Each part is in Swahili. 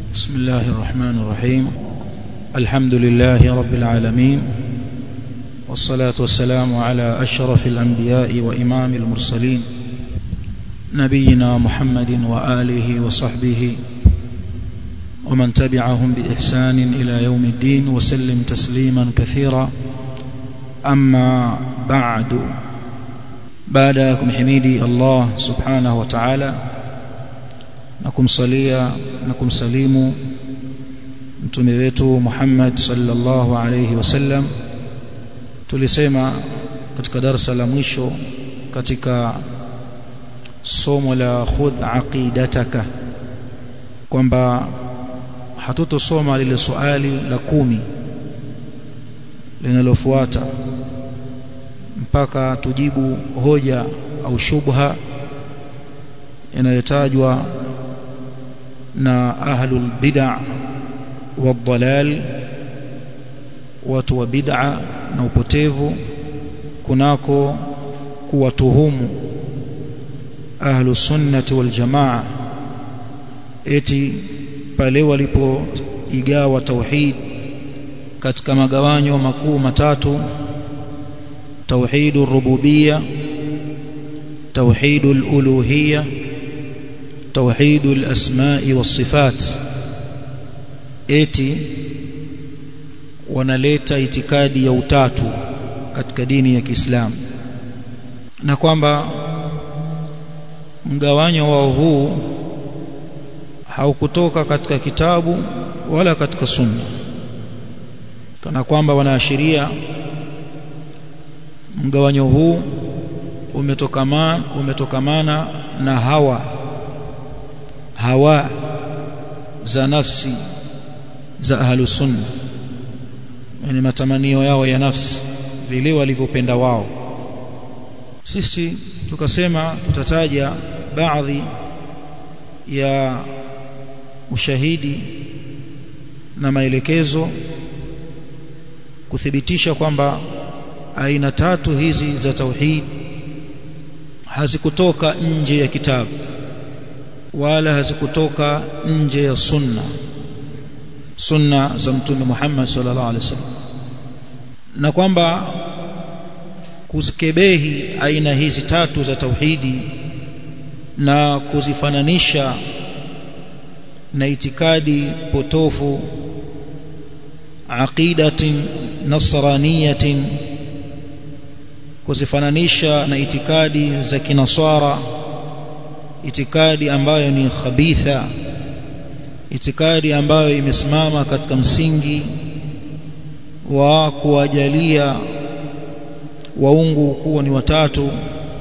بسم الله الرحمن الرحيم الحمد لله رب العالمين والصلاة والسلام على أشرف الأنبياء وإمام المرسلين نبينا محمد وآله وصحبه ومن تبعهم بإحسان إلى يوم الدين وسلم تسليما كثيرا أما بعد بعدكم حميدي الله سبحانه وتعالى na kumsalia na kumsalimu mtume wetu Muhammad sallallahu alayhi wasallam tulisema katika darasa la mwisho katika somo la khudh aqidataka kwamba hatutosoma lile swali la kumi linalofuata mpaka tujibu hoja au shubha inayotajwa na ahlul bid'a wadhalal watu wa bid'a na upotevu kunako kuwatuhumu ahlu sunnati wal jamaa eti pale walipoigawa tauhid katika magawanyo makuu matatu tauhidur rububiyya tauhidul uluhiyya توحيد الأسماء والصفات eti wanaleta itikadi ya utatu katika dini ya Kiislamu na kwamba mgawanyo wao huu haukutoka katika kitabu wala katika sunna kana kwamba wanaashiria mgawanyo huu umetokamana umetokamana na hawa hawa za nafsi za ahlu sunna yani matamanio yao ya nafsi vile walivyopenda wao sisi tukasema tutataja baadhi ya ushahidi na maelekezo kuthibitisha kwamba aina tatu hizi za tauhid hazikutoka nje ya kitabu wala hazikutoka nje ya sunna sunna za mtume Muhammad sallallahu alaihi wasallam na kwamba kuzikebehi aina hizi tatu za tauhidi na kuzifananisha na itikadi potofu aqidatin nasraniyatin kuzifananisha na itikadi za kinasara itikadi ambayo ni khabitha itikadi ambayo imesimama katika msingi wa kuwajalia waungu kuwa ni watatu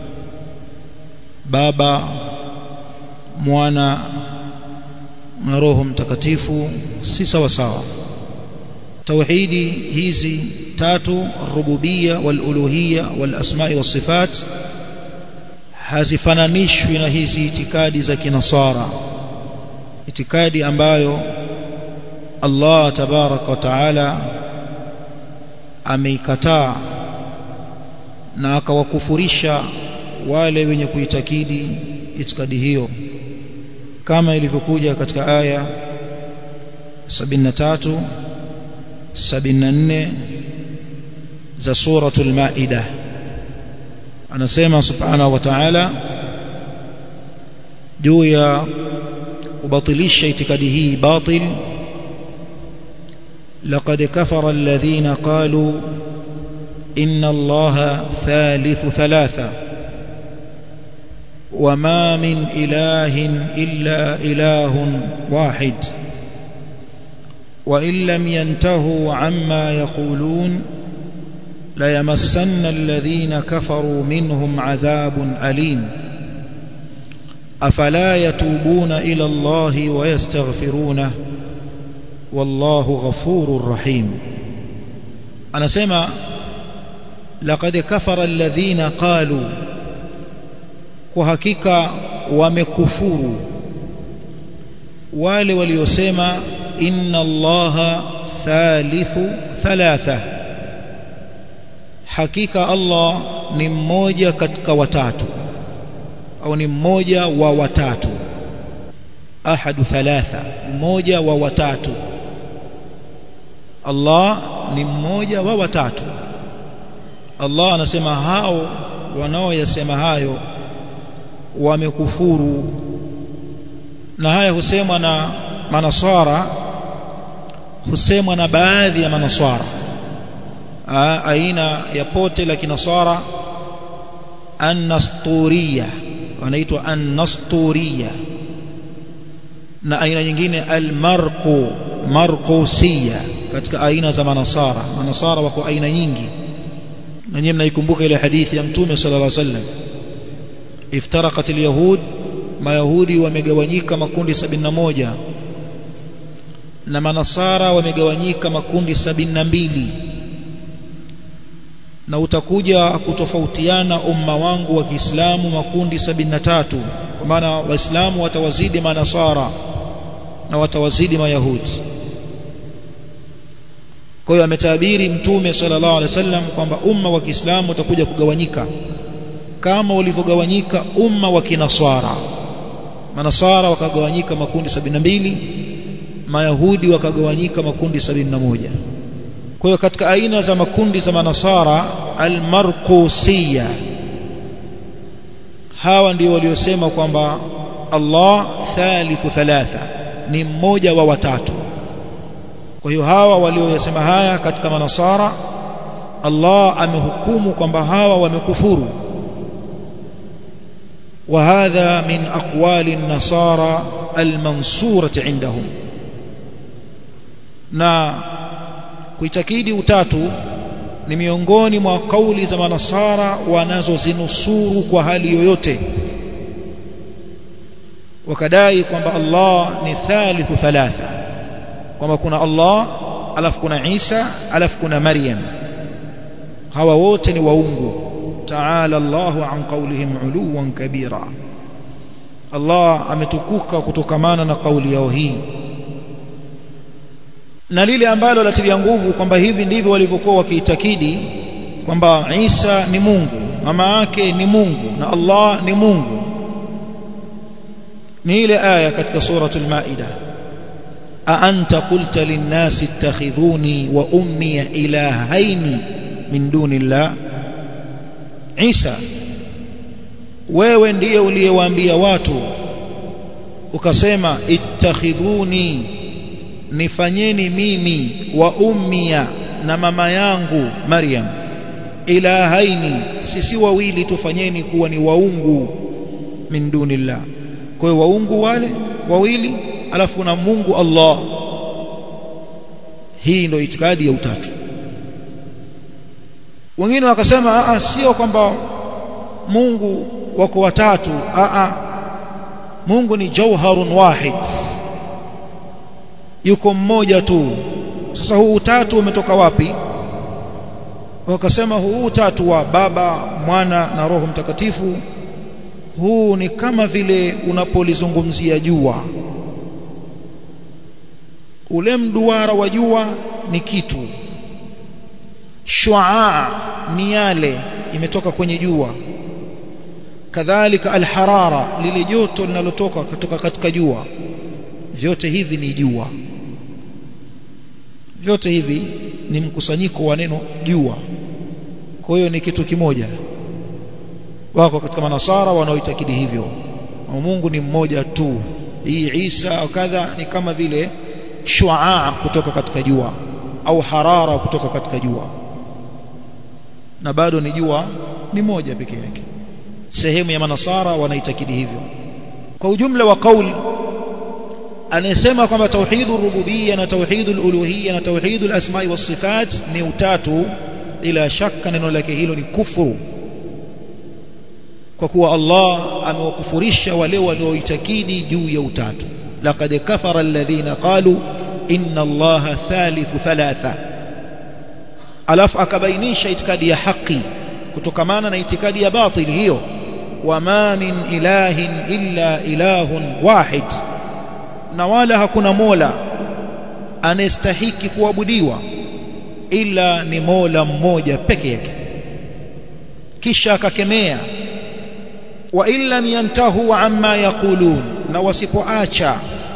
baba mwana na roho mtakatifu si sawa sawa tauhidi hizi tatu rububia wal uluhia wal asma'i was sifat hazifananishwi na hizi itikadi za kinasara itikadi ambayo Allah tabaraka wa taala ameikataa na akawakufurisha wale wenye kuitakidi itikadi hiyo kama ilivyokuja katika aya 73 74 za suratul maida anasema subhanahu wa ta'ala juu ya kubatilisha itikadi hii batil laqad kafara alladhina qalu inna allaha thalithu thalatha وما من إله إلا إله واحد وإن لم ينتهوا عما يقولون ليمسن الذين كفروا منهم عذاب أليم أفلا يتوبون إلى الله ويستغفرونه والله غفور رحيم أنا سمع لقد كفر الذين قالوا وحقيقة ومكفور wale waliosema inna allaha thalithu thalatha hakika Allah ni mmoja katika watatu au ni mmoja wa watatu ahadu thalatha mmoja wa watatu Allah ni mmoja wa watatu Allah anasema hao wanaoyasema hayo wamekufuru na haya husemwa na manasara husemwa na baadhi ya manasara aina ya pote la kinasara an-nasturiya wanaitwa an-nasturiya na aina nyingine al-marqu marqusiya katika aina za manasara manasara wako aina nyingi na nyinyi mnaikumbuka ile hadithi ya mtume sallallahu alaihi wasallam iftaraqat al-yahud mayahudi wamegawanyika makundi 71 na manasara wamegawanyika makundi 72 na utakuja kutofautiana umma wangu wa Kiislamu makundi 73 kwa maana waislamu watawazidi manasara na watawazidi mayahudi kwa hiyo ametabiri mtume sallallahu alaihi wasallam kwamba umma wa Kiislamu utakuja kugawanyika kama ulivyogawanyika umma wa kinaswara manasara wakagawanyika makundi 72 mayahudi wakagawanyika makundi 71 kwa hiyo katika aina za makundi za manasara almarqusiya hawa ndio waliosema kwamba Allah thalithu thalatha ni mmoja wa watatu kwa hiyo hawa waliosema haya katika manasara Allah amehukumu kwamba hawa wamekufuru وهذا من أقوال النصارى المنصورة عندهم na kuitakidi utatu ni miongoni mwa kauli za manasara wanazozinusuru kwa hali yoyote wakadai kwamba Allah ni thalithu thalatha kwamba kuna Allah alafu kuna Isa alafu kuna Maryam hawa wote ni waungu ta'ala Allahu an qawlihim uluwan kabira Allah ametukuka kutokamana na kauli yao hii na lile ambalo latilia nguvu kwamba hivi ndivyo walivyokuwa wakiitakidi kwamba Isa ni Mungu mama yake ni Mungu na Allah ni Mungu ni ile aya katika suratul maida a anta qulta lin-nasi ittakhidhuni wa ummi ilahaini min dunillah Isa wewe ndiye uliyewaambia watu ukasema ittakhidhuni nifanyeni mimi wa ummia na mama yangu Maryam ilahaini sisi wawili tufanyeni kuwa ni waungu min dunillah kwa hiyo waungu wale wawili alafu na Mungu Allah hii ndio itikadi ya utatu wengine wakasema a sio kwamba Mungu wako watatu a Mungu ni jauharun wahid yuko mmoja tu sasa huu utatu umetoka wapi wakasema huu utatu wa baba mwana na roho mtakatifu huu ni kama vile unapolizungumzia jua ule mduara wa jua ni kitu shuaa miale imetoka kwenye jua kadhalika alharara lile joto linalotoka kutoka katika jua vyote hivi ni jua vyote hivi ni mkusanyiko wa neno jua kwa hiyo ni kitu kimoja wako katika manasara wanaoitakidi hivyo Mungu ni mmoja tu hii Isa au kadha ni kama vile shuaa kutoka katika jua au harara kutoka katika jua na bado ni jua ni moja peke yake sehemu ya manasara wanaitakidi hivyo kwa ujumla wa kauli anayesema kwamba tauhidu rububiyya na tauhidu uluhiyya na tauhidu asma'i was sifat ni utatu bila shaka neno lake hilo ni kufuru kwa kuwa Allah amewakufurisha wale walioitakidi juu ya utatu laqad kafara alladhina qalu inna allaha thalithu thalatha alafu akabainisha itikadi ya haki kutokamana na itikadi ya batili hiyo wama min ilahin illa ilahun wahid na wala hakuna mola anayestahiki kuabudiwa ila ni mola mmoja peke yake kisha akakemea wa illam yantahu amma yaqulun na wasipoacha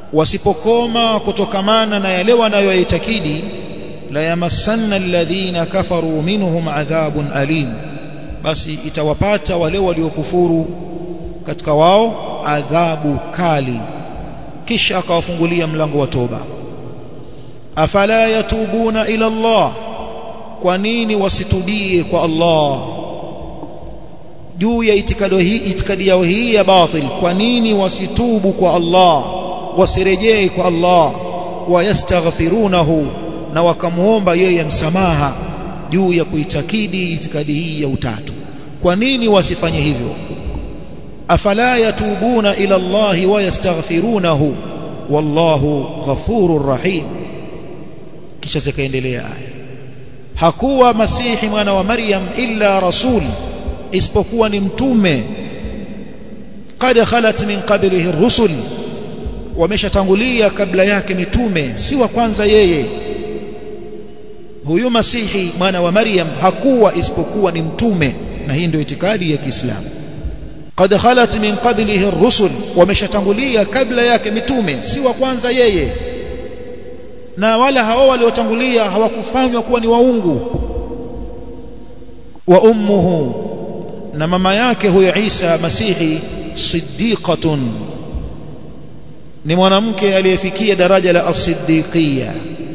wasipokoma kutokamana na yale wanayoitakidi la yamassanna alladhina kafaru minhum adhabun alim basi itawapata wale waliokufuru katika wao adhabu kali kisha akawafungulia mlango wa toba afala yatubuna ila Allah kwa nini wasitubie kwa Allah juu ya itikadi hii itikadi yao hii ya batil kwa nini wasitubu kwa Allah wasirejee kwa Allah wayastaghfirunahu na wakamuomba yeye msamaha juu ya kuitakidi itikadi hii ya utatu kwa nini wasifanye hivyo afala yatubuna ila Allah wayastaghfirunahu wallahu ghafurur rahim kisha zikaendelea aya hakuwa masihi mwana wa maryam illa rasul isipokuwa ni mtume qad khalat min qablihi rusul wameshatangulia kabla yake mitume si wa kwanza yeye huyu masihi mwana wa maryam hakuwa isipokuwa ni mtume na hii ndio itikadi ya Kiislamu qad khalat min qablihi rusul wameshatangulia kabla yake mitume si wa kwanza yeye na wala hao waliotangulia hawakufanywa kuwa ni waungu wa ummuhu na mama yake huyo Isa masihi siddiqatun ni mwanamke aliyefikia daraja la as-siddiqiyya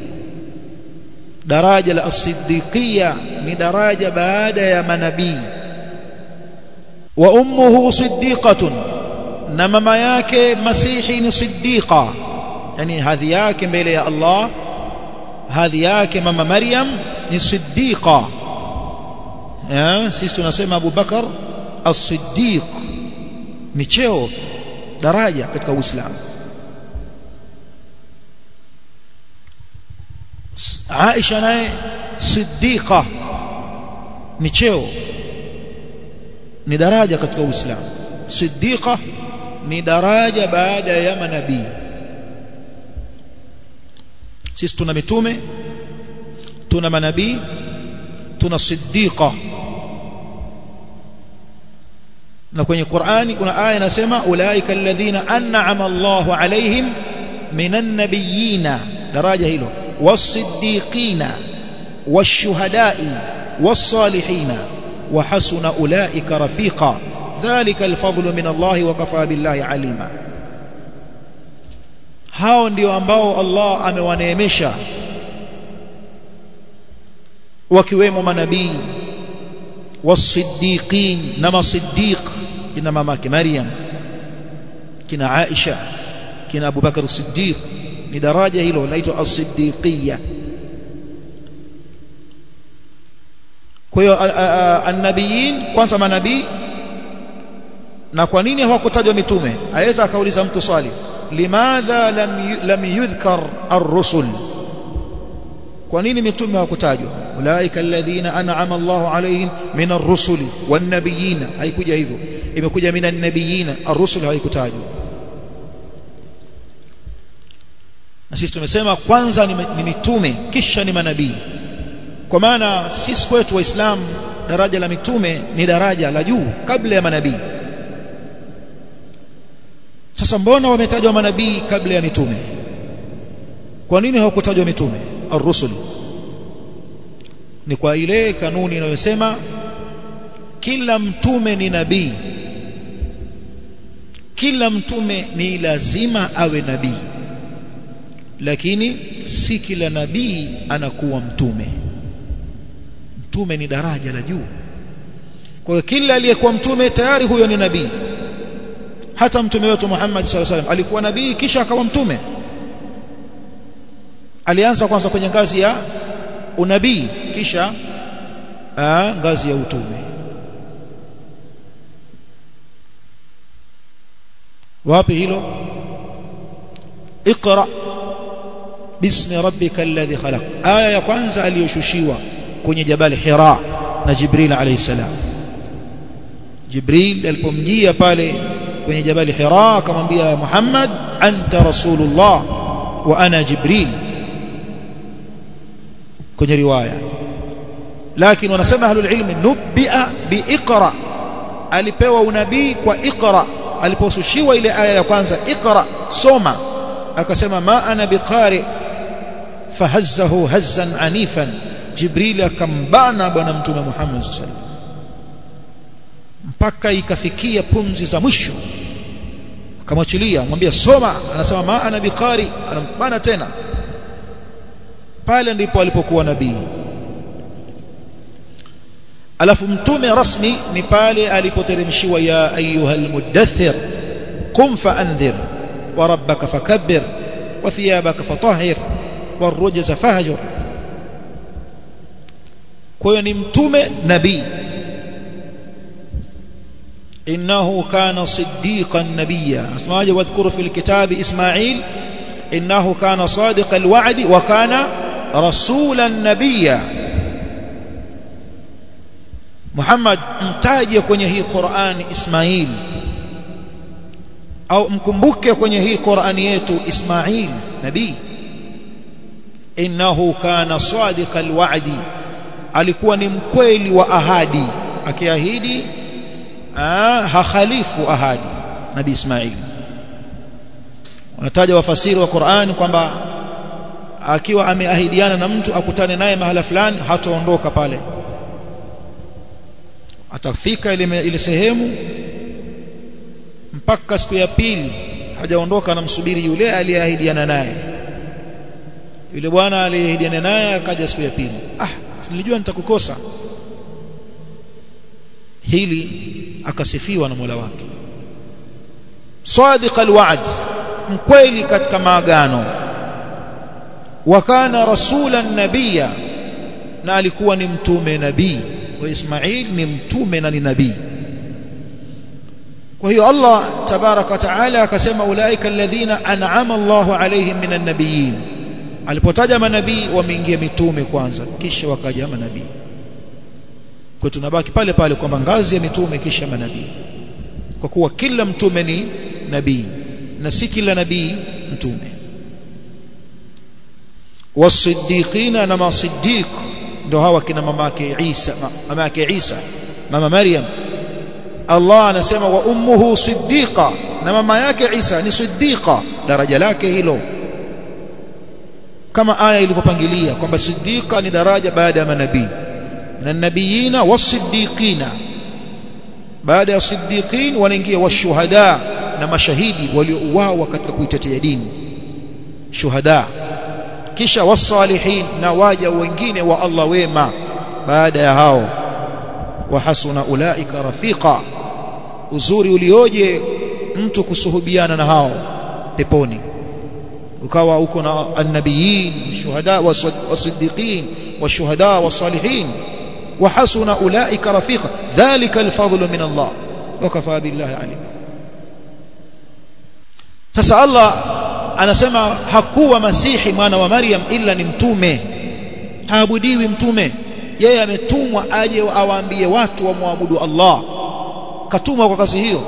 daraja la as-siddiqiyya ni daraja baada ya manabii wa ummuhu siddiqatun na mama yake masihi ni siddiqa yani hadhi yake mbele ya Allah hadhi yake mama Maryam ni siddiqa eh sisi tunasema Abu Bakar as-siddiq ni cheo daraja katika Uislamu Aisha naye siddiqa ni cheo ni daraja katika Uislamu siddiqa ni daraja baada ya manabii sisi tuna mitume tuna manabii tuna siddiqa na kwenye Qur'ani kuna aya inasema ulaika alladhina an'ama Allahu alaihim minan nabiyina daraja hilo was-siddiqina wash-shuhada'i was-salihina wa hasuna ulaika rafiqa dhalika al-fadlu min Allah wa kafa billahi alima hao ndio ambao Allah amewaneemesha wakiwemo manabii wasiddiqin na masiddiq kina mamake Maryam kina Aisha kina Abu Bakar Siddiq ni daraja hilo linaitwa as-siddiqiyya kwa hiyo annabiyin kwanza manabii na kwa nini hawakutajwa mitume aweza akauliza mtu swali limadha lam lam yudhkar ar-rusul kwa nini mitume hawakutajwa ulaika alladhina an'ama Allahu alayhim min ar-rusuli wan-nabiyyin haikuja hivyo imekuja min an-nabiyyin ar-rusul haikutajwa na sisi tumesema kwanza ni, ni mitume kisha ni manabii kwa maana sisi kwetu waislamu daraja la mitume ni daraja la juu kabla ya manabii sasa mbona wametajwa manabii kabla ya mitume kwa nini hawakutajwa mitume ar-rusul ni kwa ile kanuni inayosema kila mtume ni nabii kila mtume ni lazima awe nabii lakini si kila nabii anakuwa mtume mtume ni daraja la juu kwa hiyo kila aliyekuwa mtume tayari huyo ni nabii hata mtume wetu Muhammad sallallahu alaihi alikuwa nabii kisha akawa mtume alianza kwanza kwenye ngazi ya unabii kisha aa, ngazi ya utume wapi hilo اقرا باسم ربك الذي خلق aya ya kwanza aliyoshushiwa kwenye jabal Hira na Jibril alayhi salam Jibril alipomjia pale kwenye jabal Hira akamwambia Muhammad anta rasulullah wa ana Jibril kwenye riwaya lakini wanasema ahlul ilmi nubia biiqra alipewa unabii kwa iqra aliposhushiwa ile aya ya kwanza iqra soma akasema ma ana biqari fahazzahu hazzan anifan jibril akambana bwana mtume Muhammad sallallahu alaihi wasallam mpaka ikafikia pumzi za mwisho akamwachilia mwambia soma anasema ma ana biqari anambana tena pale ndipo alipokuwa nabii alafu mtume rasmi ni pale alipoteremshiwa ya ayuha almudaththir qum faanzir wa rabbaka fakabbir wa thiyabaka fatahhir warujza fahjur kwa hiyo ni mtume nabii إنه كان صديقا نبيا اسمعوا واذكروا في الكتاب إسماعيل إنه كان صادق الوعد وكان رسولا نبيا محمد mtaje kwenye hii Qur'an Ismail au mkumbuke kwenye hii Qur'an yetu Ismail nabii innahu kana sadiqa alwa'di alikuwa ni mkweli wa ahadi akiahidi hakhalifu ahadi nabii Ismail wanataja wafasiri wa Qur'an kwamba akiwa ameahidiana na mtu akutane naye mahala fulani hataondoka pale atafika ile ile sehemu mpaka siku ya pili hajaondoka anamsubiri yule aliyeahidiana naye yule bwana aliyeahidiana naye akaja siku ya pili ah nilijua nitakukosa hili akasifiwa na Mola wake sadiq alwa'd mkweli katika maagano wa kana rasulan nabiyya na alikuwa ni mtume nabii wa Ismail ni mtume na ni nabii kwa hiyo Allah tabaraka wa taala akasema ulaika alladhina an'ama Allahu alaihim minan nabiyyin alipotaja manabii wameingia mitume kwanza kisha wakaja manabii kwa tunabaki pale pale kwamba ngazi ya mitume kisha manabii kwa kuwa kila mtume ni nabii na si kila nabii mtume wasiddiqina na masiddiq ndio hawa kina mama yake Isa mama yake Isa mama Maryam Allah anasema wa ummuhu siddiqa na mama yake Isa ni siddiqa daraja lake hilo kama aya ilivyopangilia kwamba siddiqa ni daraja baada ya manabii na nabiyina wasiddiqina baada ya siddiqin wanaingia washuhada na mashahidi waliouawa katika kuitetea dini shuhada kisha wasalihin na waja wengine wa Allah wema baada ya hao wa hasuna ulaika rafiqa uzuri ulioje mtu kusuhubiana na hao peponi ukawa uko na annabiyin shuhada wasiddiqin washuhada wasalihin wa hasuna ulaika rafiqa dhalika alfadlu min Allah wa kafa billahi alima sasa Allah anasema hakuwa masihi mwana wa Maryam ila ni mtume haabudiwi mtume yeye ametumwa aje awaambie watu wamwabudu Allah katumwa kwa kazi hiyo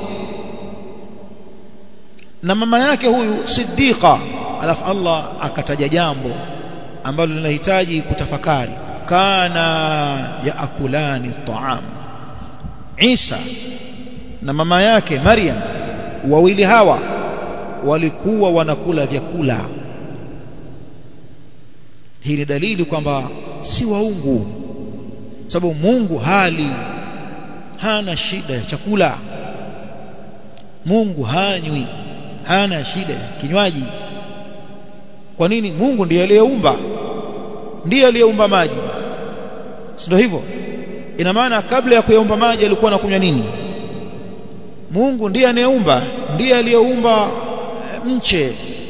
na mama yake huyu siddiqa alafu Allah akataja jambo ambalo linahitaji kutafakari kana yaakulani taam Isa na mama yake Maryam wawili hawa walikuwa wanakula vyakula hii ni dalili kwamba si waungu sababu Mungu hali hana shida ya chakula Mungu hanywi hana shida ya kinywaji kwa nini Mungu ndiye aliyeumba ndiye aliyeumba maji si ndio hivyo ina maana kabla ya kuyaumba maji alikuwa anakunywa nini Mungu ndiye anayeumba ndiye aliyeumba mche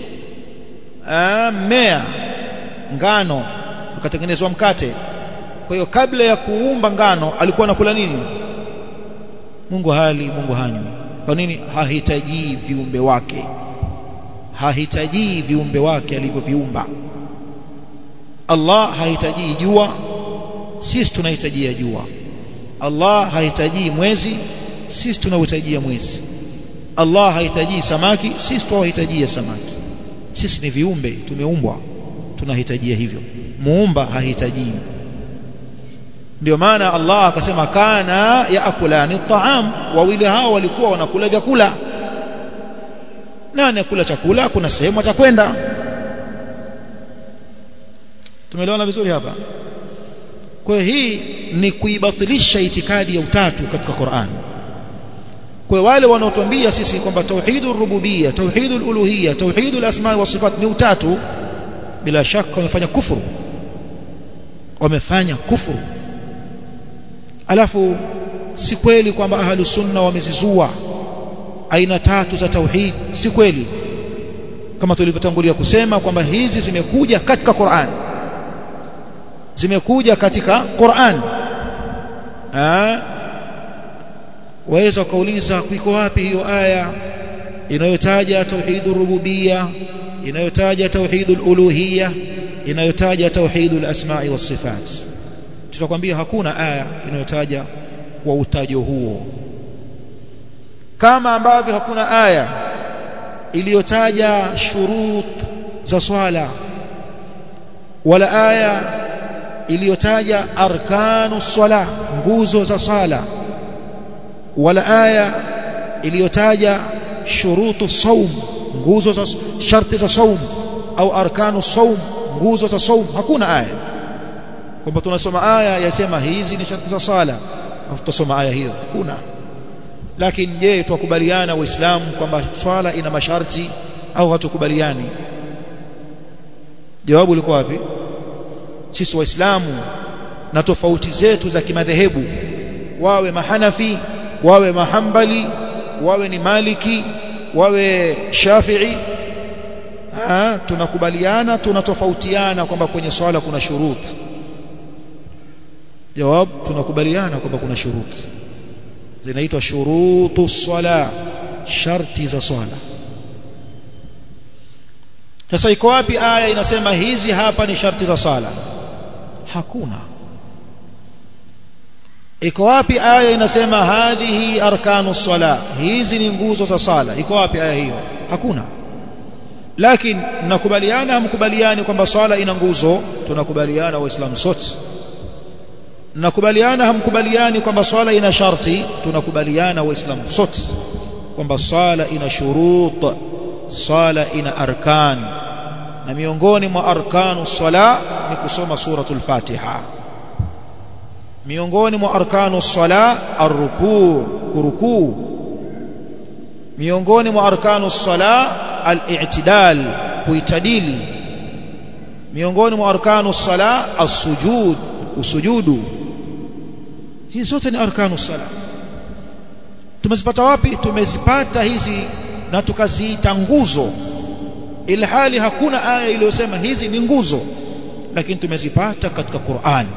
mmea ngano ukatengenezwa mkate kwa hiyo kabla ya kuumba ngano alikuwa anakula nini Mungu hali Mungu hanywi kwa nini hahitaji viumbe wake hahitaji viumbe wake alivyoviumba Allah hahitaji jua sisi tunahitajia jua Allah hahitaji mwezi sisi tunahitajia mwezi Allah hahitaji samaki sisi tunahitajia samaki sisi ni viumbe tumeumbwa tunahitajia hivyo muumba hahitaji ndio maana Allah akasema kana yaakulani taam wawili hao walikuwa wanakula vyakula na anakula chakula kuna sehemu atakwenda tumeelewana vizuri hapa kwa hii ni kuibatilisha itikadi ya utatu katika Qur'an kwa wale wanaotuambia sisi kwamba tauhidur rububiyya tauhidul uluhiyya tauhidul asma wa sifat ni utatu bila shaka wamefanya kufuru wamefanya kufuru alafu si kweli kwamba ahlu sunna wamezizua aina tatu za tauhid si kweli kama tulivyotangulia kusema kwamba hizi zimekuja katika Qur'an zimekuja katika Qur'an ah waweza ukauliza iko wapi hiyo aya inayotaja tauhidur rububiyya inayotaja tauhidul uluhiyya inayotaja tauhidul asma'i was sifat tutakwambia hakuna aya inayotaja kwa utajo huo kama ambavyo hakuna aya iliyotaja shurut za swala wala aya iliyotaja arkanu swala nguzo za sala wala aya iliyotaja shurutu saum nguzo za sharti za saum au arkanu saum nguzo za saum hakuna aya kwamba tunasoma aya yasema hizi ni sharti za sala afu tutasoma aya hiyo hakuna lakini je tukubaliana waislamu kwamba swala ina masharti au hatukubaliani jawabu liko wapi sisi waislamu na tofauti zetu za kimadhehebu wawe mahanafi wawe mahambali wawe ni maliki wawe shafi'i ha, tunakubaliana tunatofautiana kwamba kwenye swala kuna shuruti jawab tunakubaliana kwamba kuna shuruti zinaitwa shurutu swala sharti za swala sasa iko wapi aya inasema hizi hapa ni sharti za sala hakuna iko wapi aya inasema hadhihi arkanu sala hizi ni nguzo za sala iko wapi aya hiyo hakuna lakini mnakubaliana hamkubaliani kwamba swala ina nguzo tunakubaliana waislamu sote mnakubaliana hamkubaliani kwamba swala ina sharti tunakubaliana waislamu sote kwamba swala ina shurut swala ina arkan na miongoni mwa arkanu sala ni kusoma suratul fatiha miongoni mwa arkanu sala arrukuu kurukuu miongoni mwa arkanu sala al-i'tidal kuitadili miongoni mwa arkanu sala as-sujud usujudu hizi zote ni arkanu sala tumezipata wapi tumezipata hizi na tukaziita nguzo ilhali hakuna aya iliyosema hizi ni nguzo lakini tumezipata katika Qur'an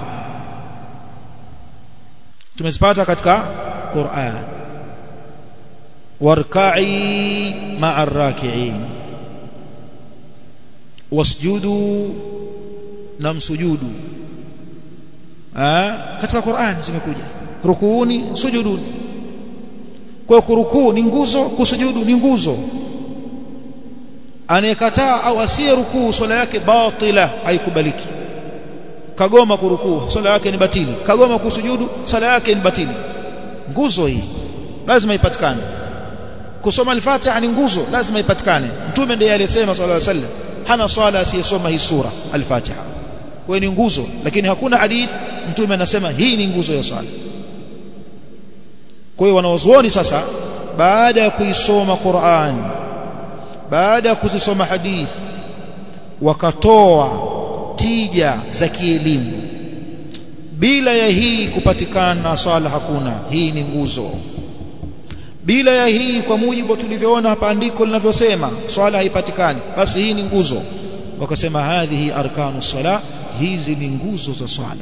tumezipata katika Qur'an warka'i ma'a raki'in wasjudu na msujudu katika Qur'an zimekuja rukuuni sujuduni kwa kurukuu ni nguzo kusujudu ni nguzo anayekataa au asiye rukuu swala yake batila haikubaliki kagoma kurukuu swala yake ni batili kagoma kusujudu swala yake ni batili nguzo hii lazima ipatikane kusoma al-Fatiha ni nguzo lazima ipatikane mtume ndiye aliyesema sallallahu alaihi wasallam hana swala asiyesoma hii sura al-Fatiha kwa ni nguzo lakini hakuna hadith mtume anasema hii ni nguzo ya swala kwa hiyo wanawazuoni sasa baada ya kuisoma Qur'an baada ya kuzisoma hadith wakatoa tija za kielimu bila ya hii kupatikana swala hakuna hii ni nguzo bila ya hii kwa mujibu tulivyoona hapa andiko linavyosema swala haipatikani basi hii ni nguzo wakasema hadhihi arkanu sala hizi ni nguzo za swala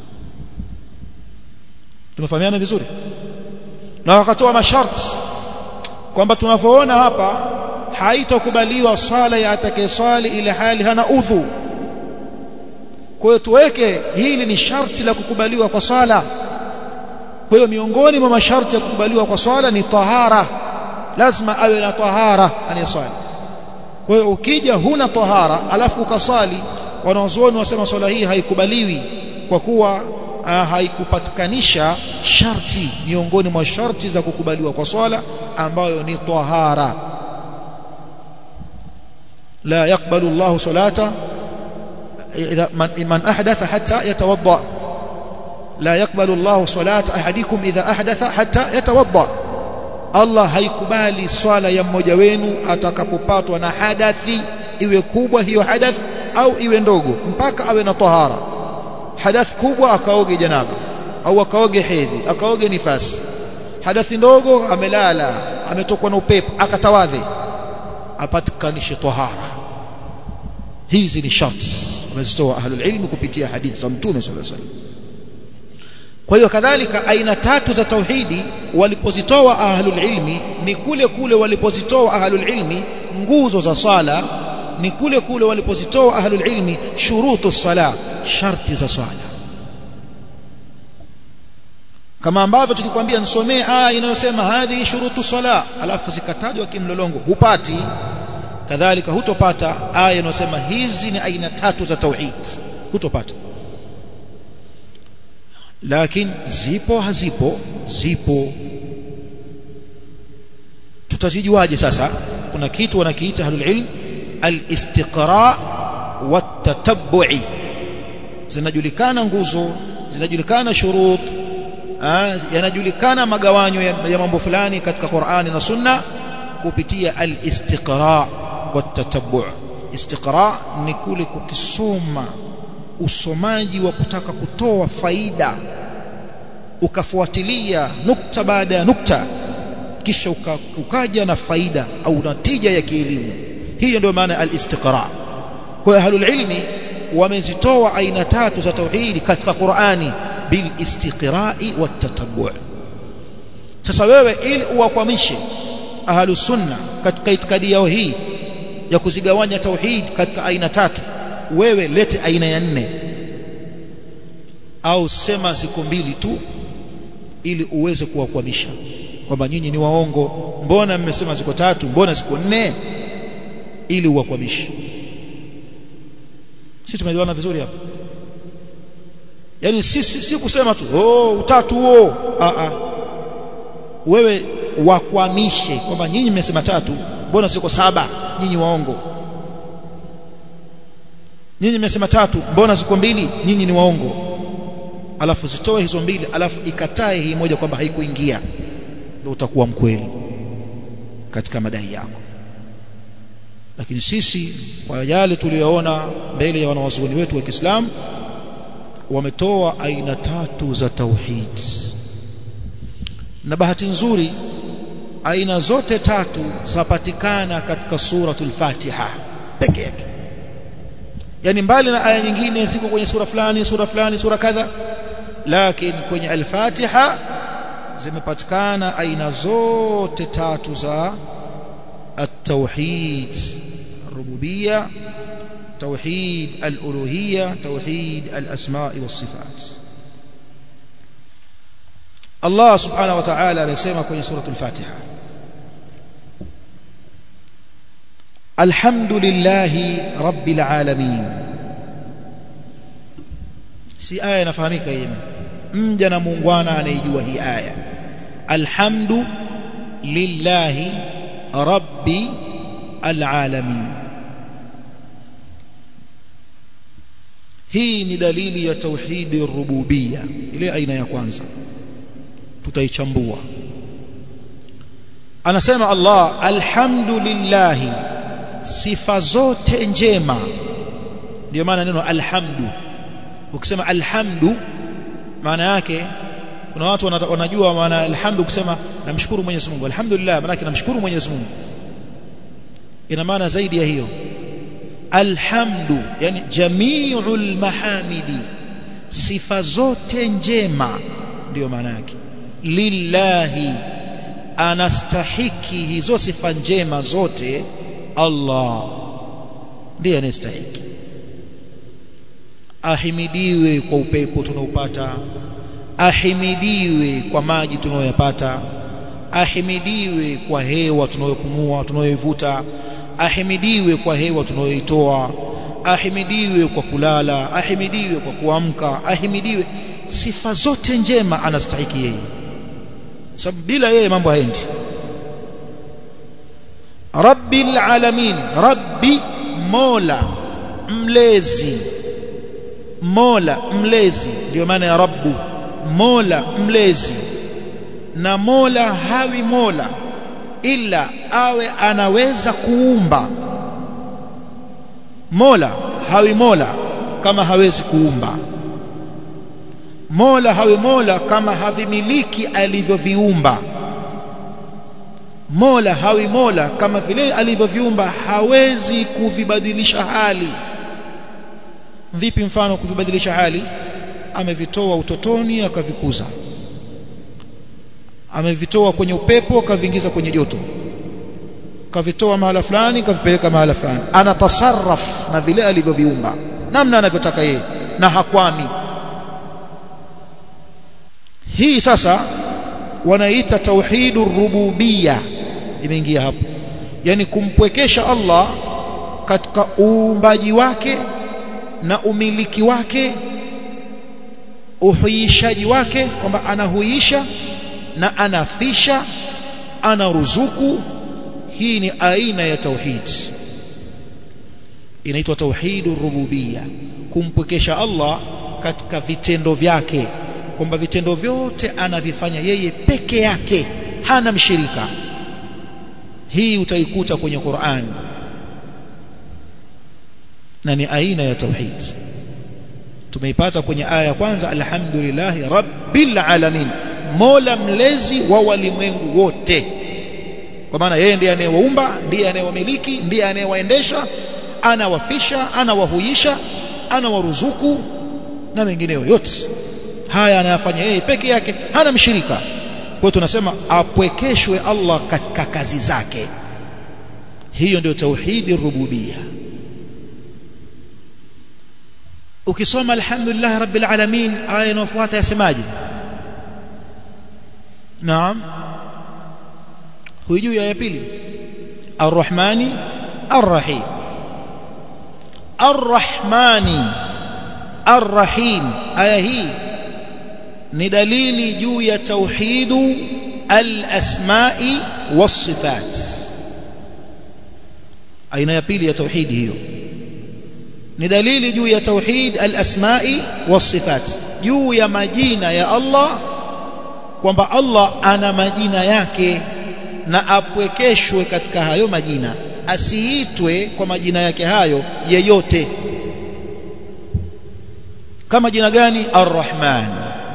tumefahamiana vizuri na wakatoa masharti kwamba tunavyoona hapa haitokubaliwa swala ya atakayeswali ile hali hana udhu kwa hiyo tuweke hili ni sharti la kukubaliwa kwa swala kwa hiyo miongoni mwa masharti ya kukubaliwa kwa swala ni tahara lazima awe na tahara anayeswali kwa hiyo ukija huna tahara alafu ukaswali wanazuoni wasema swala hii haikubaliwi kwa kuwa uh, haikupatikanisha sharti miongoni mwa sharti za kukubaliwa kwa swala ambayo ni tahara la yaqbalu Allahu salata idha man, man ahdatha hatta yatawadda la yaqbalu Allahu salata ahadikum idha ahdatha hatta yatawadda Allah haikubali swala ya mmoja wenu atakapopatwa na hadathi iwe kubwa hiyo hadath au iwe ndogo mpaka awe na tahara hadath kubwa akaoge janaba au akaoge hedhi akaoge nifasi hadathi ndogo amelala ametokwa na upepo akatawadhe apatikanishe tahara hizi ni sharti wamezitoa ahlul ilmi kupitia hadithi za mtume sallallahu alaihi wasallam kwa hiyo kadhalika aina tatu za tauhidi walipozitoa ahlul ilmi ni kule kule walipozitoa ahlul ilmi nguzo za sala ni kule kule walipozitoa ahlul ilmi shurutu sala sharti za sala kama ambavyo tukikwambia nisomee aya inayosema hadhi shurutu sala alafu zikatajwa kimlolongo hupati kadhalika hutopata aya inayosema hizi ni aina tatu za tauhid hutopata lakini zipo hazipo zipo tutazijuaje sasa kuna kitu wanakiita ahlul ilm al-istiqra wat-tatabbu'i zinajulikana nguzo zinajulikana shurut yanajulikana magawanyo ya, ya mambo fulani katika Qur'ani na Sunna kupitia al-istiqra wat-tatabbu' istiqra ni kule kukisoma usomaji wa kutaka kutoa faida ukafuatilia nukta baada ya nukta kisha uka, ukaja na faida au natija ya kielimu hiyo ndio maana al-istiqra kwa ahlul ilmi wamezitoa aina tatu za tauhidi katika Qur'ani bil istiqra'i wat tatabbu' sasa wewe ili uwakwamishe ahlus sunna katika itikadi yao hii ya kuzigawanya tauhid katika aina tatu wewe lete aina ya nne au sema ziko mbili tu ili uweze kuwakwamisha kwamba nyinyi ni waongo mbona mmesema ziko tatu mbona ziko nne ili uwakwamishe sisi tumeelewana vizuri hapa yani si, si, si kusema tu oh utatu huo a a wewe wakwamishe kwamba nyinyi mmesema tatu mbona siko saba nyinyi waongo nyinyi mmesema tatu mbona ziko mbili nyinyi ni waongo alafu zitoe hizo mbili alafu ikatae hii moja kwamba haikuingia ndio utakuwa mkweli katika madai yako lakini sisi kwa yale tuliyoona mbele ya wanawazuoni wetu wa Kiislamu wametoa aina tatu za tauhid na bahati nzuri aina zote tatu zapatikana katika suratul Fatiha peke yake yani mbali na aya nyingine ziko kwenye sura fulani sura fulani sura kadha lakini kwenye al-Fatiha zimepatikana aina zote tatu za التوحيد الربوبية توحيد الألوهية توحيد الأسماء والصفات الله سبحانه وتعالى بيسمى في سورة الفاتحة الحمد لله رب العالمين si aya inafahamika hii mja na muungwana anaijua hii aya alhamdu lillahi rabbi alalamin hii ni dalili ya tauhidi rububia ile aina ya kwanza tutaichambua anasema Allah alhamdulillah sifa zote njema ndio maana neno alhamdu ukisema alhamdu maana yake kuna watu wanajua maana alhamdu kusema namshukuru Mwenyezi Mungu alhamdulillah maana yake namshukuru Mwenyezi Mungu ina maana zaidi ya hiyo alhamdu yani jami'ul mahamidi sifa zote njema ndio maana yake lillahi anastahiki hizo sifa njema zote Allah ndiye anastahiki ahimidiwe kwa upepo tunaopata ahimidiwe kwa maji tunayoyapata ahimidiwe kwa hewa tunayopumua tunayoivuta ahimidiwe kwa hewa tunayoitoa ahimidiwe kwa kulala ahimidiwe kwa kuamka ahimidiwe sifa zote njema anastahiki yeye sababu bila yeye mambo haendi rabbil alamin rabbi mola mlezi mola mlezi ndio maana ya rabbu mola mlezi na mola hawi mola ila awe anaweza kuumba mola hawi mola kama hawezi kuumba mola hawi mola kama havimiliki alivyoviumba mola hawi mola kama vile alivyoviumba hawezi kuvibadilisha hali vipi mfano kuvibadilisha hali amevitoa utotoni akavikuza amevitoa kwenye upepo akaviingiza kwenye joto kavitoa mahala fulani kavipeleka mahala fulani anatasarraf na vile alivyoviumba namna anavyotaka yeye na hakwami hii sasa wanaita tauhidur rububiyya imeingia hapo yani kumpwekesha Allah katika uumbaji wake na umiliki wake uhuishaji wake kwamba anahuisha na anafisha anaruzuku hii ni aina ya tauhid inaitwa tauhidur rububiyya kumpwekesha Allah katika vitendo vyake kwamba vitendo vyote anavifanya yeye peke yake hana mshirika hii utaikuta kwenye Qur'an na ni aina ya tauhid tumeipata kwenye aya ya kwanza alhamdulillahi rabbil alamin mola mlezi wa walimwengu wote kwa maana yeye ndiye anayewaumba ndiye anayewamiliki ndiye anayewaendesha anawafisha anawahuisha anawaruzuku na mengineyo yote haya anayafanya yeye peke yake hana mshirika kwa hiyo tunasema apwekeshwe Allah katika kazi zake hiyo ndio tauhidi rububia ukisoma alhamdulillah rabbil alamin aya inayofuata yasemaje naam huijui ya pili arrahmani arrahim arrahmani arrahim aya hii ni dalili juu ya tauhidu al-asma'i was-sifat aina ya pili ya tauhidi hiyo ni dalili juu ya tauhid al-asma'i was-sifat juu ya majina ya Allah kwamba Allah ana majina yake na apwekeshwe katika hayo majina asiitwe kwa majina yake hayo yeyote kama jina gani ar-rahman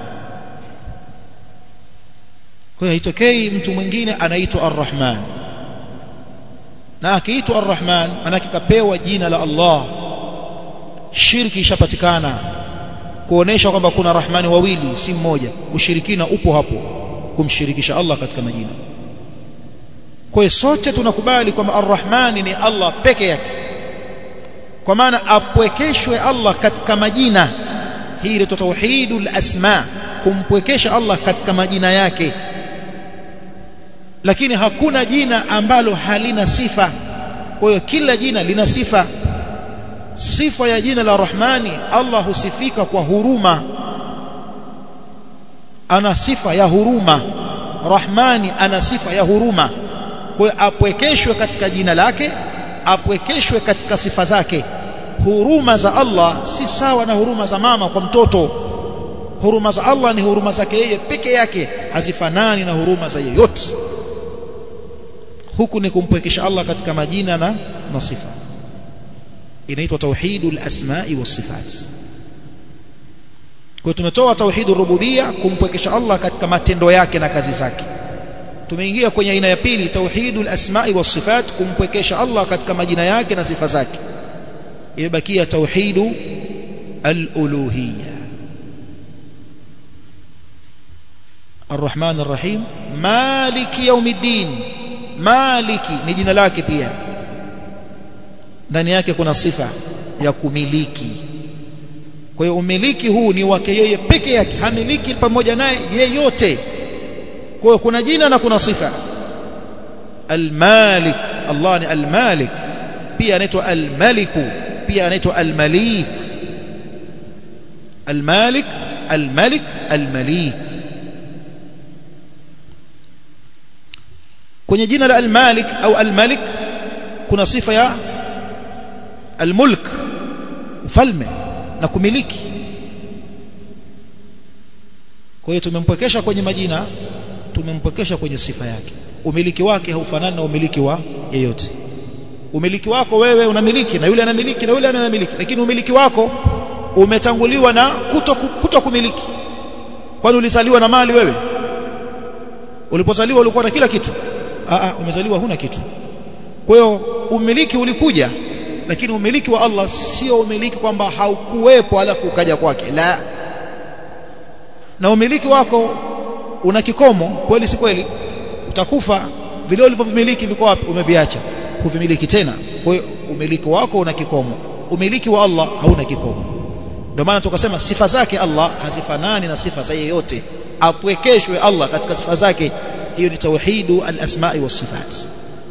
kwa hiyo haitokei mtu mwingine anaitwa ar-rahman na akiitwa ar-rahman manake kapewa jina la Allah shirki ishapatikana kuonesha kwamba kuna rahmani wawili si mmoja ushirikina upo hapo kumshirikisha Allah katika majina kwa hiyo sote tunakubali kwamba ar-rahmani ni Allah peke yake kwa maana apwekeshwe Allah katika majina hii ile tauhidul asma kumpwekesha Allah katika majina yake lakini hakuna jina ambalo halina sifa kwa hiyo kila jina lina sifa sifa ya jina la Rahmani Allah husifika kwa huruma ana sifa ya huruma Rahmani ana sifa ya huruma kwa hiyo apwekeshwe katika jina lake apwekeshwe katika sifa zake huruma za Allah si sawa na huruma za mama kwa mtoto huruma za Allah ni huruma zake yeye peke yake hazifanani na huruma za yeyote huku ni kumpwekesha Allah katika majina na, na sifa inaitwa tauhidul asma'i was sifat kwa tumetoa tauhidur rububia kumpwekesha Allah katika matendo yake na kazi zake tumeingia kwenye aina ya pili tauhidul asma'i was sifat kumpwekesha Allah katika majina yake na sifa zake imebakia tauhidu al-uluhiyya الرحمن الرحيم مالك يوم الدين maliki ni jina lake pia ndani yake kuna sifa ya kumiliki kwa hiyo umiliki huu ni wake yeye peke yake hamiliki pamoja naye yeyote kwa hiyo kuna jina na kuna sifa almalik Allah ni almalik pia anaitwa almaliku pia anaitwa almalik almalik almalik almalik kwenye jina la al-Malik au al-Malik kuna sifa ya almulk ufalme na kumiliki kwa hiyo tumempwekesha kwenye majina tumempwekesha kwenye sifa yake umiliki wake haufanani na umiliki wa yeyote umiliki wako wewe unamiliki na yule anamiliki na yule anamiliki lakini umiliki wako umetanguliwa na kuto, kuto kumiliki kwani ulizaliwa na mali wewe ulipozaliwa ulikuwa na kila kitu Aa, umezaliwa huna kitu kwa hiyo umiliki ulikuja lakini umiliki wa Allah sio umiliki kwamba haukuwepo alafu ukaja kwake la na umiliki wako una kikomo kweli si kweli utakufa vile ulivyomiliki viko wapi umeviacha huvimiliki tena kwa hiyo umiliki wako una kikomo umiliki wa Allah hauna kikomo ndio maana tukasema sifa zake Allah hazifanani na sifa za yeyote apwekeshwe Allah katika sifa zake hiyo ni tauhidu al-asma'i was-sifat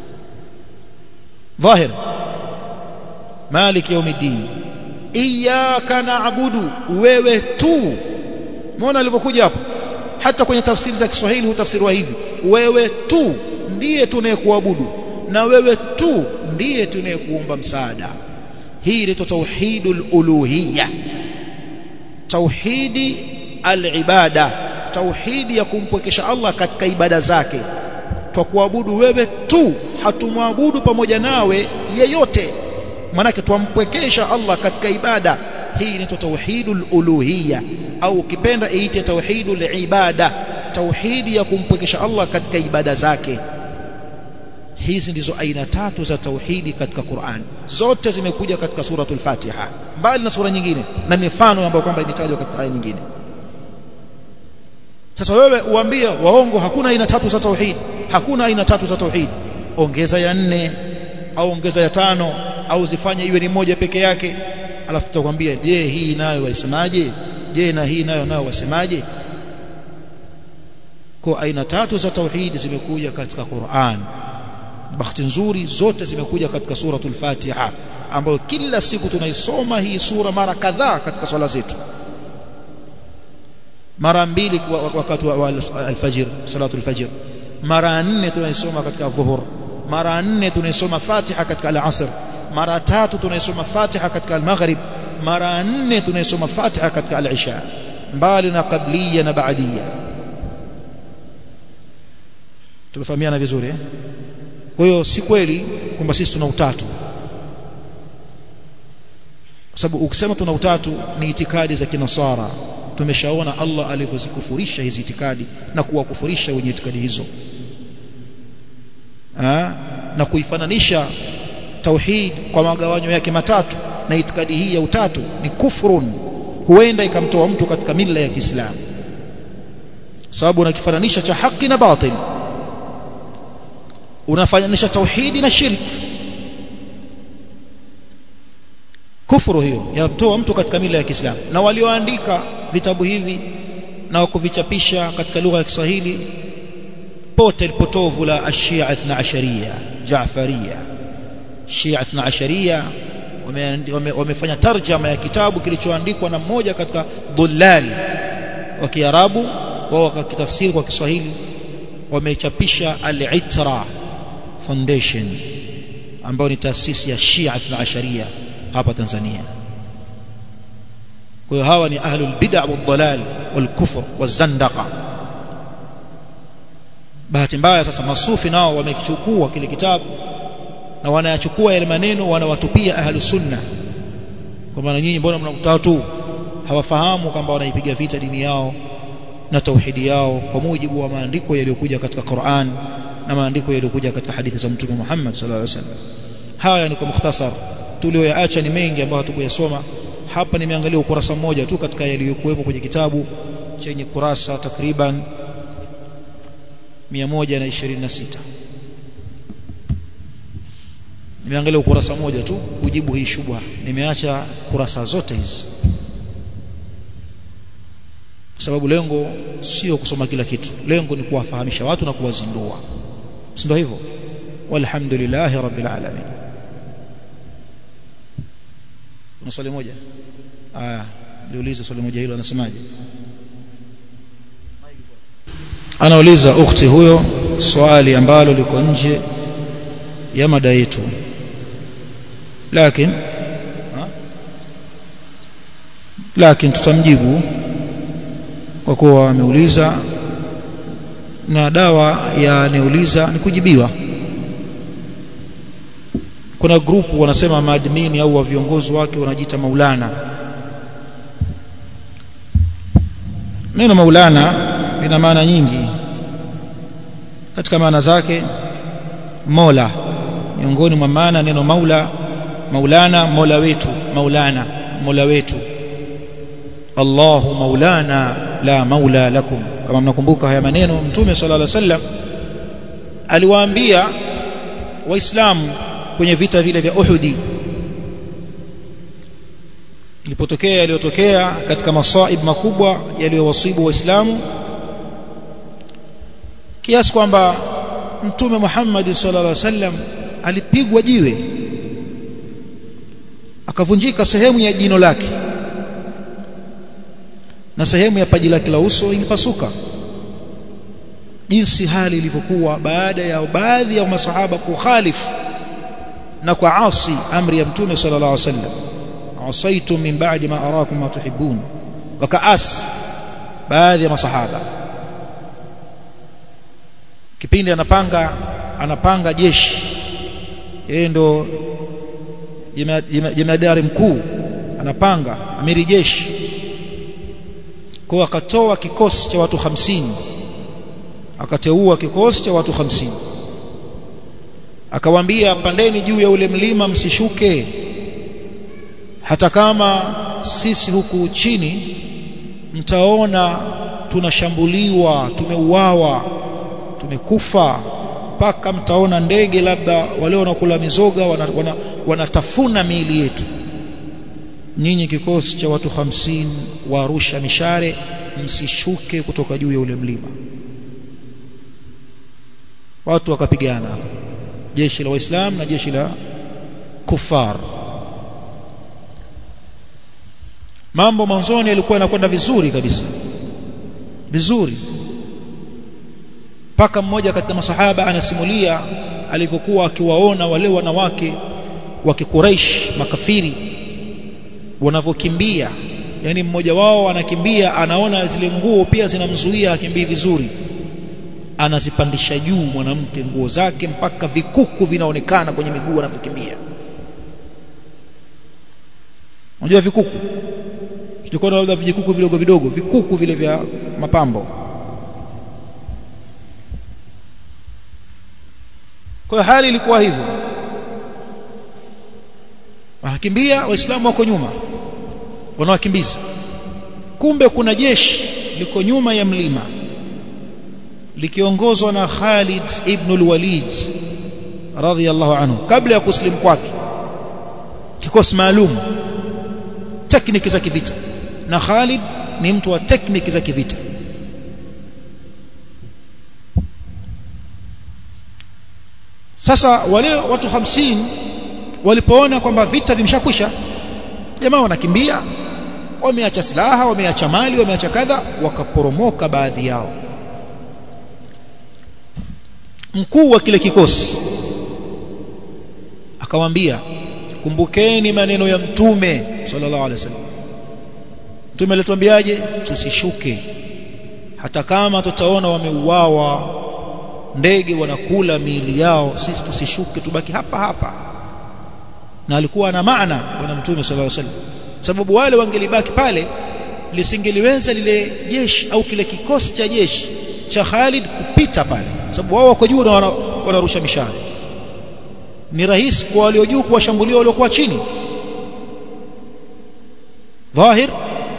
ظاهر مالك يوم الدين إياك نعبد wewe tu muona alivyokuja hapo hata kwenye tafsiri za Kiswahili hutafsiriwa hivi wewe tu ndiye tunayekuabudu na wewe tu ndiye tunayekuomba msaada hii ni tauhidul uluhiyya tauhidi al-ibada tauhidi ya kumpwekesha Allah katika ibada zake kwa kuabudu wewe tu hatumwabudu pamoja nawe yeyote manake twampwekesha Allah katika ibada hii ni tauhidul uluhiyya au ukipenda iite tauhidul ibada tauhidi ya kumpwekesha Allah katika ibada zake hizi ndizo aina tatu za tauhidi katika Qur'an zote zimekuja katika suratul Fatiha mbali na sura nyingine na mifano ambayo kwamba imetajwa katika aya nyingine sasa wewe uambie waongo hakuna aina tatu za tauhid hakuna aina tatu za tauhid ongeza ya nne au ongeza ya tano au zifanye iwe ni moja peke yake alafu tutakwambia je hii nayo wasemaje je na hii nayo nayo wasemaje kwa aina tatu za tauhid zimekuja katika Qur'an bahati nzuri zote zimekuja katika suratul Fatiha ambayo kila siku tunaisoma hii sura mara kadhaa katika swala zetu mara mbili wakati wa alfajr salatul fajr mara nne tunaisoma katika dhuhur mara nne tunaisoma Fatiha katika al-asr mara tatu tunaisoma Fatiha katika al-maghrib mara nne tunaisoma Fatiha katika al-isha mbali na qabliya na baadia tumefahamiana vizuri eh kwa hiyo si kweli kwamba sisi tuna utatu kwa sababu ukisema tuna utatu ni itikadi za kinasara tumeshaona Allah alivyozikufurisha hizi itikadi na kuwakufurisha wenye itikadi hizo ha? na kuifananisha tauhid kwa magawanyo yake matatu na itikadi hii ya utatu ni kufrun huenda ikamtoa mtu katika mila ya Kiislamu sababu unakifananisha cha haki na batil unafananisha tauhidi na shirki kufuru hiyo yamtoa mtu katika mila ya Kiislamu na walioandika vitabu hivi na kuvichapisha katika lugha ya Kiswahili pote lipotovu la ashia ithna asharia Jaafaria Shia ithna asharia wamefanya tarjama ya kitabu kilichoandikwa na mmoja katika dhullali wa Kiarabu wao wakakitafsiri kwa Kiswahili wamechapisha al-Itra Foundation ambayo ni taasisi ya Shia ithna asharia hapa Tanzania kwa hiyo hawa ni ahlul bid'a wal dalal wal kufr wazandaqa bahati mbaya sasa masufi nao wamekichukua kile kitabu na wanayachukua yale maneno wanawatupia ahlus sunna kwa maana nyinyi mbona mnakutaa tu hawafahamu kwamba wanaipiga vita dini yao na tauhidi yao kwa mujibu wa maandiko yaliyokuja katika Qur'an na maandiko yaliyokuja katika hadithi za Mtume Muhammad sallallahu alaihi wasallam haya ni kwa mukhtasar tulioyaacha ni mengi ambayo hatukuyasoma hapa nimeangalia ukurasa mmoja tu katika yaliyokuwepo kwenye kitabu chenye kurasa takriban 126 nimeangalia ukurasa mmoja tu kujibu hii shubha nimeacha kurasa zote hizi sababu lengo sio kusoma kila kitu lengo ni kuwafahamisha watu na kuwazindua si ndio hivyo walhamdulillahi rabbil alamin kuna swali moja aya niulize swali moja hilo anasemaje anauliza ukhti huyo swali ambalo liko nje ya mada yetu lakini lakini tutamjibu kwa kuwa ameuliza na dawa ya aneuliza ni kujibiwa kuna grupu wanasema maadmini au wa viongozi wake wanajiita maulana neno maulana lina maana nyingi katika maana zake mola miongoni mwa maana neno maula maulana mola wetu maulana mola wetu Allahu maulana la maula lakum kama mnakumbuka haya maneno mtume sallallahu alaihi wasallam aliwaambia waislamu kwenye vita vile vya Uhudi ilipotokea yaliyotokea katika masaib makubwa yaliyowasibu waislamu kiasi kwamba mtume Muhammad sallallahu alaihi wasallam alipigwa jiwe akavunjika sehemu ya jino lake na sehemu ya paji lake la uso ilipasuka jinsi hali ilivyokuwa baada ya baadhi ya masahaba kukhalifu na kwa asi amri ya mtume sallallahu alaihi wasallam asaitum min ba'di ma arakum ma tuhibbun wakaas baadhi ya masahaba kipindi anapanga anapanga jeshi yeye ndo jemadari mkuu anapanga amiri jeshi kwa akatoa kikosi cha watu hamsini akateua kikosi cha watu hamsini akawaambia pandeni juu ya ule mlima msishuke hata kama sisi huku chini mtaona tunashambuliwa tumeuawa tumekufa mpaka mtaona ndege labda wale wanakula mizoga wanatafuna wana, wana miili yetu nyinyi kikosi cha watu hamsini warusha mishare msishuke kutoka juu ya ule mlima watu wakapigana jeshi la waislamu na jeshi la kufar mambo mwanzoni yalikuwa yanakwenda vizuri kabisa vizuri mpaka mmoja katika masahaba anasimulia alivyokuwa akiwaona wale wanawake wa kikuraish makafiri wanavyokimbia yani mmoja wao anakimbia anaona zile nguo pia zinamzuia akimbii vizuri anazipandisha juu mwanamke nguo zake mpaka vikuku vinaonekana kwenye miguu anavyokimbia unajua vikuku tulikuwa labda vijikuku vidogo vidogo vikuku vile vya mapambo kwa hali ilikuwa hivyo wanakimbia waislamu wako nyuma wanawakimbiza kumbe kuna jeshi liko nyuma ya mlima likiongozwa na Khalid ibn al-Walid radhiyallahu anhu kabla ya kuslimu kwake kikosi maalum tekniki za kivita na Khalid ni mtu wa tekniki za kivita sasa wale watu hamsini walipoona kwamba vita vimeshakwisha jamaa wanakimbia wameacha silaha wameacha mali wameacha kadha wakaporomoka baadhi yao mkuu wa kile kikosi akawaambia kumbukeni maneno ya mtume sallallahu alaihi wasallam mtume alituambiaje tusishuke hata kama tutaona wameuawa ndege wanakula miili yao sisi tusishuke tubaki hapa hapa na alikuwa na maana bwana mtume sallallahu alaihi wasallam sababu wale wangelibaki pale lisingeliweza lile jeshi au kile kikosi cha jeshi cha Khalid kupita pale sababu wao wako juu na wanarusha mishale ni rahisi kwa walio juu kuwashambulia waliokuwa chini dhahir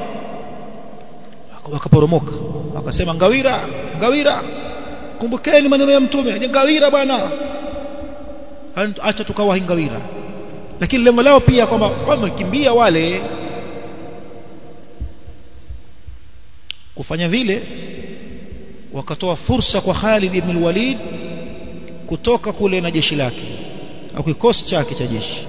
wakaporomoka wakasema ngawira ngawira kumbukeni maneno ya mtume ni ngawira bwana acha tukawahi ngawira lakini lengo lao pia kwamba wamekimbia wale kufanya vile wakatoa fursa kwa Khalid ibn al-Walid kutoka kule na jeshi lake au kikosi chake cha jeshi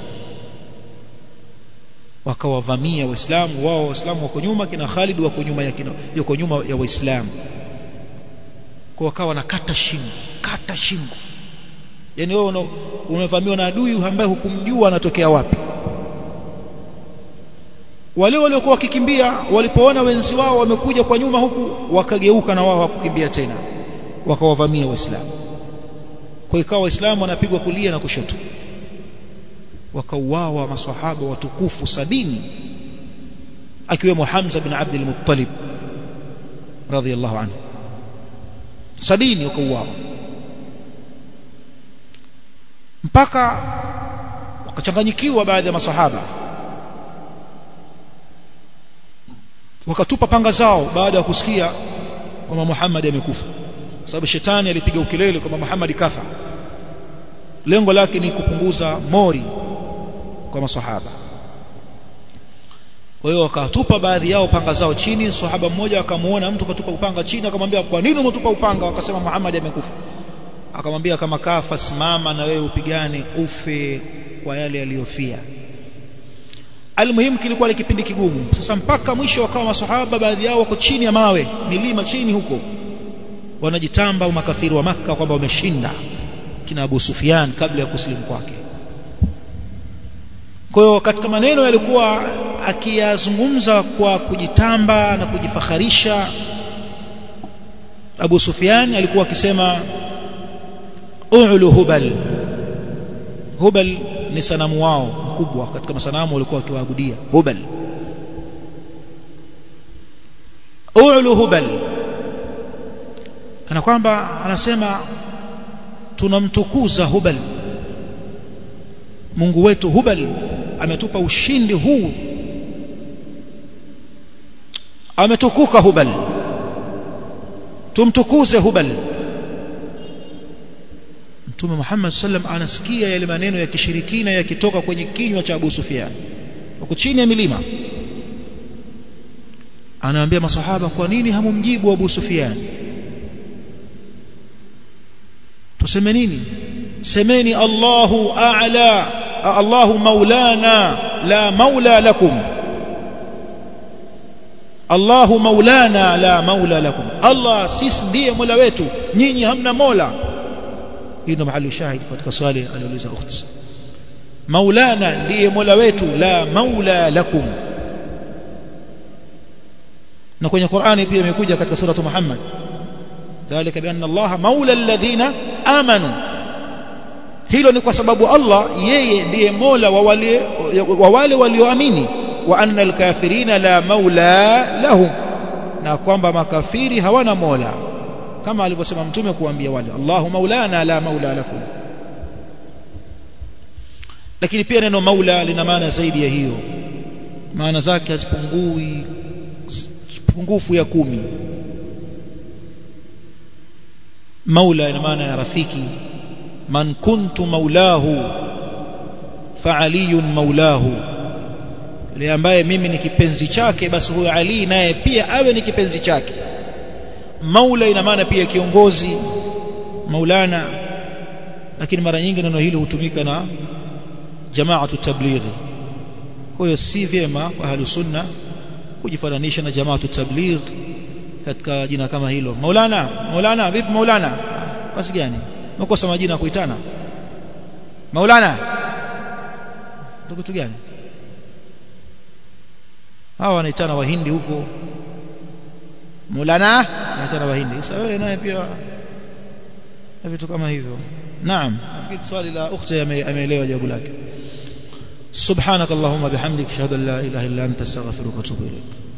wakawavamia waislamu wao waislamu wako nyuma kina Khalid wako nyuma ya kina yuko nyuma ya waislamu kwa wakawa nakata shingo kata shingo yani wewe umevamiwa na adui ambaye hukumjua anatokea wapi wale waliokuwa wakikimbia walipoona wenzi wao wamekuja kwa nyuma huku wakageuka na wao hawakukimbia tena wakawavamia waislamu kwa ikawa waislamu wanapigwa kulia na kushoto wakauawa maswahaba watukufu sabini akiwemo Hamza bin Abdul Muttalib radhiyallahu anhu sabini wakauawa mpaka wakachanganyikiwa baadhi ya masahaba wakatupa panga zao baada ya kusikia kwamba Muhammad amekufa sababu shetani alipiga ukelele kwamba Muhammad kafa lengo lake ni kupunguza mori kwa masahaba kwa hiyo wakatupa baadhi yao panga zao chini sahaba mmoja akamuona mtu katupa upanga chini akamwambia kwa nini umetupa upanga wakasema Muhammad amekufa akamwambia kama kafa simama na wewe upigane ufe kwa yale aliyofia almuhimu kilikuwa ni kipindi kigumu sasa mpaka mwisho wakawa masahaba baadhi yao wako chini ya mawe milima chini huko wanajitamba makafiri wa maka kwamba wameshinda kina Abu Sufyan kabla ya kusilimu kwake kwa hiyo katika maneno yalikuwa akiyazungumza kwa kujitamba na kujifakharisha Abu Sufyan alikuwa akisema u'lu hubal hubal ni sanamu wao mkubwa katika masanamu walikuwa wakiwaabudia hubal u'lu hubal kana kwamba anasema tunamtukuza hubal Mungu wetu hubal ametupa ushindi huu ametukuka hubal tumtukuze hubal Mtume Muhammad sallam anasikia yale maneno ya kishirikina yakitoka kwenye kinywa cha Abu Sufyan wako chini ya milima anaambia masahaba kwa nini hamumjibu Abu Sufyan tuseme nini semeni Allahu a'la Allahu maulana la maula lakum Allahu maulana la maula lakum Allah sisi ndiye mola wetu nyinyi hamna mola hii ndo mahali shahidi katika swali aliuliza ukhti maulana ndiye mola wetu la maula lakum na kwenye Qur'ani pia imekuja katika sura Muhammad dhalika bianna Allah maula alladhina amanu hilo ni kwa sababu Allah yeye ndiye mola wa wale wa wale walioamini wa anna alkafirina la maula lahum na kwamba makafiri hawana mola kama alivyosema mtume kuambia wale Allahu maulana la maula lakum lakini pia neno maula lina maana zaidi ya hiyo maana zake hazipungui pungufu ya kumi maula ina maana ya rafiki man kuntu maulahu fa aliyun maulahu yule ambaye mimi ni kipenzi chake basi huyo Ali naye pia awe ni kipenzi chake maula ina maana pia kiongozi maulana lakini mara nyingi neno hili hutumika na jamaatu tablighi kwa hiyo si vyema kwa ahlu sunna kujifananisha na jamaatu tabligh katika jina kama hilo maulana maulana vipi maulana basi gani umekosa majina ya kuitana maulana ndio kitu gani hawa wanaitana wahindi huko maulana wanaitana wahindi sasa wewe naye pia na vitu kama hivyo naam nafikiri swali la ukhti ameelewa jawabu lake سبحانك اللهم بحمدك اشهد ان لا اله الا انت استغفرك واتوب اليك